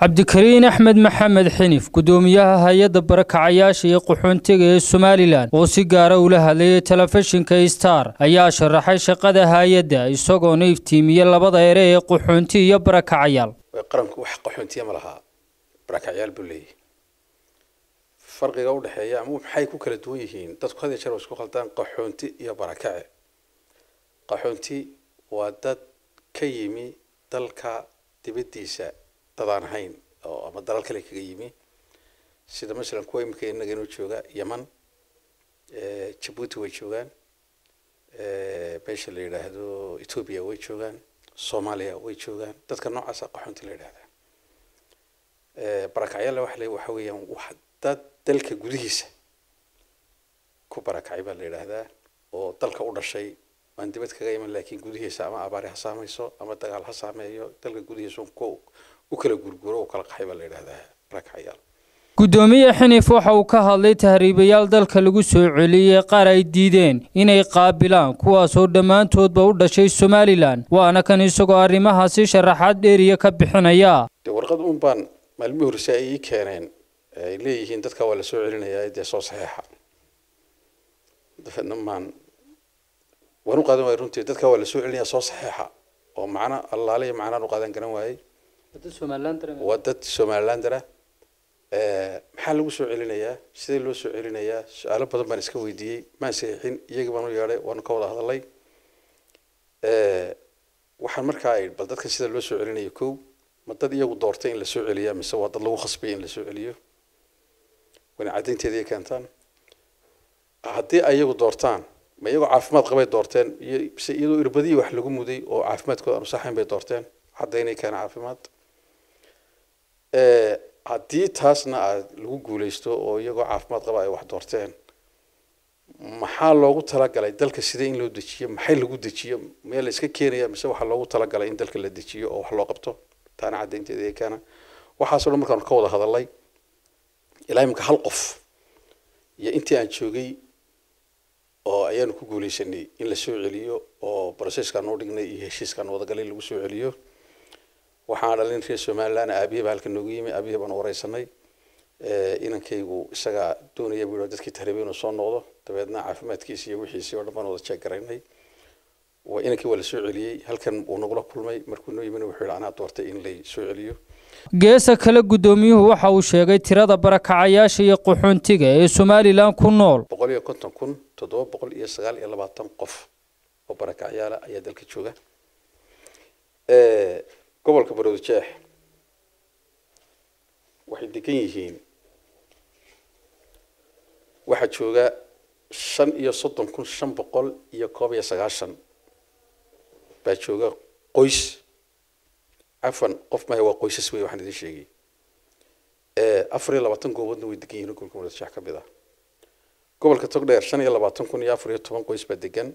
cabdikariin axmed maxamed xinif gudoomiyaha hay-adda barakacayaasha iyo qaxoontiga ee somalilan oo si gaara ula hadlayay telefishinka star ayaa sharaxay shaqada hay-adda isagoona iftiimiyey labada ere ee qaxoonti iyo barakacayaal qaranku wax qaxoontiya ma lahaa barakacyaal buu leeyahy farqiga u dhexeeya ama maxay ku kala duwan yihiin dadku had iyo jeer waa isku khaldaan qaxoonti iyo barakace qaxoonti waa dad ka yimi dalka dibaddiisa dad aan ahayn oo ama dalal kale kaga yimi sida masalan kuwa imika inaga inoo jooga yeman jabuuti way joogaan meesha la yidhaahdo ethoobia way joogaan soomaaliya way joogaan dadka noocaasa qaxoonti la yidhahdaa barakacyaal waxa waxa weeyaan wax dad dalka gudihiisa ku barakacay baa la yidhaahdaa oo dalka u dhashay aan dibad kaga iman laakiin gudihiisa ama abaari ha saamayso ama dagaal ha saameeyo dalka gudihiisa u kala gurguro u kala qaxay baa la yidhahdaa barakacyaal gudoomiye xinif waxa uu ka hadlay tahriibayaal dalka lagu soo celiyey qaar ay diideen inay qaabilaan kuwaasoo dhammaantoodba u dhashay somalilan waana kan isagoo arrimahaasi sharaxaad dheeriya ka bixinaya de warqad un baan maalmihii horse ay ii keeneen ay leeyihiin dadka waa la soo celinayaa dee soo saxeexa dabeedna maan waan u qaadan waayay runtii dadka waa la soo celinayaa soo saxeexa oo macno allaale iyo macnaan u qaadan garan waayey waa dad somalilandara maxaa lagu soo celinayaa sidee loo soo celinayaa su-aalo badan baan iska weydiiyey maan saxiixin iyagii baan u yeedhay waanu ka wada hadalay waxaan markaa ay bal dadka sida loo soo celinayo kow ma dad iyagu doortay in la soo celiyaa mise waa dad lagu khasbay in la soo celiyo wana caddaynteeda ay keentaan haddii ay iyagu doortaan ma iyagoo caafimaad qabay doorteen iyo mise iyadoo irbadihii wax lagu muday oo caafimaadkooda aanu saxayn bay doorteen caddaynay keena caafimaad haddii taasna aad lagu guuleysto oo iyagoo caafimaad qaba ay wax doorteen maxaa loogu talagalay dalka sidee in loo dejiyo maxay lagu dejiyo maya la iska keenaya mise waxaa loogu talagalay in dalka la dejiyo oo wax loo qabto taana caddaynteeda ee keena waxaasoo dhan markaanu ka wada hadalay ilaa imika hal qof iyo intii aan joogay oo ayaanu ku guuleysanay in la soo celiyo oo processkaan u dhignay iyo heshiiskaan wadagalay lagu soo celiyo waxaan dhalin reer somaliland aabiye baa halka noogu yimi aabiye baan wareysanay inankaygu isagaa doonaya buu dadkii tahriibay inuu soo noqdo dabeedna caafimaadkiisi iyo wixiisii oo dhan baan wada jeeg garaynay inankii waa la soo celiyey halkan uu nagula kulmay markuu noo yimina wuxuu yihi anaa doortay in lay soo celiyo geesa kale guddoomiyuhu waxa uu sheegay tirada barakacayaasha iyo qaxoontiga ee somalilan ku nool boqol iyo konton kun toddoba boqol iyo sagaal iyo labaatan qof oo barakacyaala ayaa dalka jooga gobolka baroodijeex waxay degan yihiin waxaa jooga shan iyo soddon kun shan boqol iyo koob iyo sagaashan baa jooga qoys cafan qof maha waa qoysas wey waxaan idin sheegay afar iyo labaatan gooboodna way degan yihiin gobolka baroodijeex ka mid ah gobolka togdheer shan iyo labaatan kun iyo afar iyo toban qoys baa degan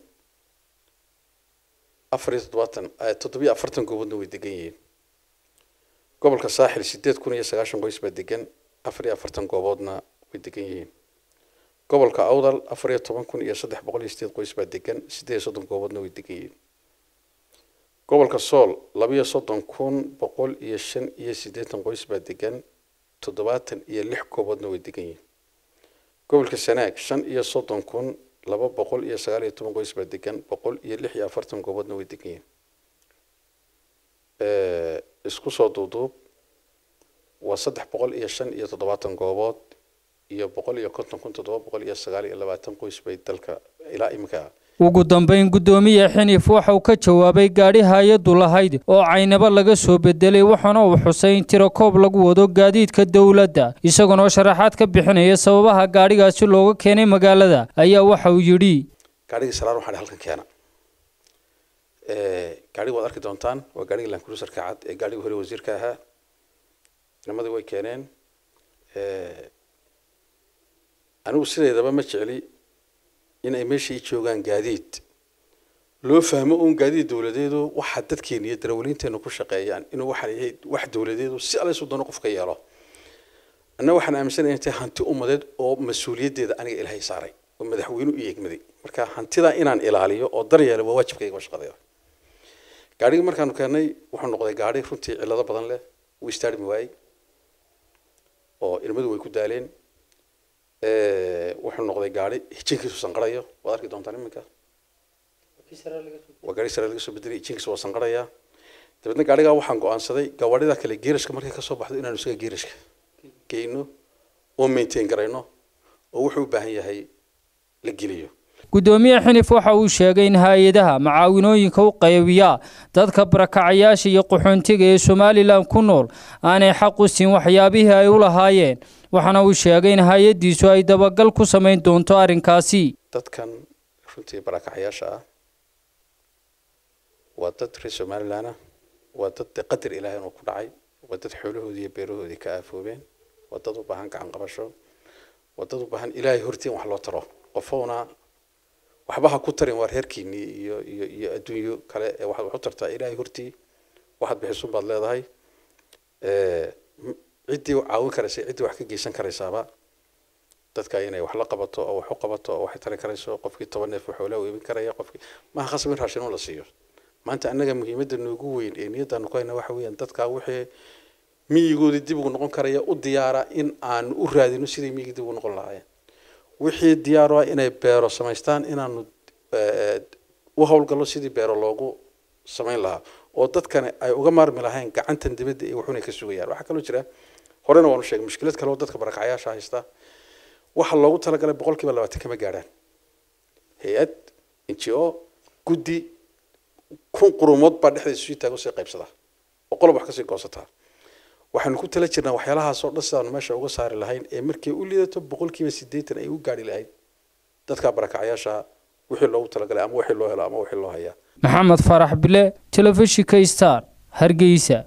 afar iyo toddobaatan toddobiyo afartan gooboodna way degan yihiin gobolka saaxil sideed kun iyo sagaashan qoys baa degan afar iyo afartan gooboodna way degan yihiin gobolka awdal afar iyo toban kun iyo saddex boqol iyo sideed qoys baa degan sideed iyo soddon gooboodna way degan yihiin gobolka sool labiyo soddon kun boqol iyo shan iyo siddeetan qoys baa degan toddobaatan iyo lix gooboodna way degan yihiin gobolka sanaag shan iyo soddon kun laba boqol iyo sagaal iyo toban qoys baa degan boqol iyo lix iyo afartan gooboodna way degan yihiin isku soo duuduub waa saddex boqol iyo shan iyo toddobaatan goobood iyo boqol iyo konton kun toddoba boqol iyo sagaal iyo labaatan qoys bay dalka ilaa iminka ugu dambayn guddoomiye xinif waxa uu ka jawaabay gaadhi hay-addu lahayd oo caynabo laga soo bedelay waxaana uu xusay in tirakoob lagu wado gaadiidka dowladda isagoonoo sharaxaad ka bixinaya sababaha gaadhigaasi looga keenay magaalada ayaa waxa uu yidhi gaadhigii salaan waxaa halkan keena gaadhiga waad arki doontaan waa gaadhigii lankruserka cad ee gaadhigii hore wasiirka ahaa nimadii way keeneen anigu sideedaba ma jecli in ay meesha i joogaan gaadiid loo fahmo uun gaadiid dowladeedu waxa dadkeena iyo darawaliinteena ku shaqeeyaan inuu waxaan yahay wax dowladeedu si allaysu doono qofka yeelo anna waxaan aaminsanaya intay hanti ummadeed oo mas-uuliyaddeeda aniga ilaahay saaray oo madaxweynu i egmaday marka hantidaa inaan ilaaliyo oo daryeelo waa waajibkayga oo shaqadeeda gaadhigii markaanu keennay wuxuu noqday gaadhi runtii cillado badan leh wuu istaarmi waayey oo ilmadu way ku daaleen wuxuu noqday gaari hijinkiisu sanqarayo waad arki doontaan iminka waa gaari sare laga soo bedelay hijinkiisu waa sanqarayaa dabeedna gaarigaa waxaan go-aansaday gawaadhida kale geerashka markay kasoo baxdo inaanu isaga geerashka geyno oo maintain garayno oo wuxuu u baahan yahay la geliyo guddoomiye xinif waxa uu sheegay in hay-adaha macaawinooyinka u qaybiya dadka barakacayaasha iyo qaxoontiga ee somalilan ku nool aanay xaq u siin waxyaabihii ay u lahaayeen waxaana uu sheegay in hay-addiisu ay dabagal ku samayn doonto arrinkaasi dadkan runtii barakacayaasha ah waa dad reer somalilan ah waa dad qadar ilaahay inuu ku dhacay waa dad xoolahoodii iyo beerahoodii ka aafoobeen waa dad u baahan gacan qabasho waa dad u baahan ilaahay hortiin wax loo taro qofowna waxba ha ku tarin waa reerkiinii iyo iyo iyo adduunyo kale ee waxaad wax u tartaa ilaahay hortii waxaad bixisun baad leedahay ciddii caawin karaysa ciddii wax ka geysan karaysaaba dadka inay wax la qabato oo wax u qabato oo waxay tari karayso qofkii toban neef xoolaha u iibin karaya qofkii maaha khasab in raashin la siiyo maanta annaga muhiimadda noogu weyn ee niyaddaanu ku hayna waxa weeyaan dadkaa wixii miyigoodii dib ugu noqon karaya u diyaara in aanu u raadino siday miyigii dib ugu noqon lahaayeen wixii diyaar ah inay beero samaystaan inaanu u howlgallo sidii beero loogu samayn lahaa oo dadkani ay uga maarmi lahayn gacantan dibadda iyo wuxuuna ka sugayaan waxaa kaloo jira horena waanu sheegay mushkilad kale oo dadka barakacayaasha haysta waxa loogu talagalay boqolkiiba labaatan kama gaadhaan hay-ad n g o guddi kun qurumood baa dhexdeeda sii taago sii qaybsadaa oo qolob wax kasii goosataa waxaanu ku tala jirnaa waxyaalahaasoo dhan sidaanu meesha uga saari lahayn ee markay u liidato boqolkiiba siddeetan ay u gaadhi lahayd dadka barakacayaasha wixii loogu talagalay ama wixii loo helo ama wixii loo hayaa maxamed farax bile telefishinka star hargeysa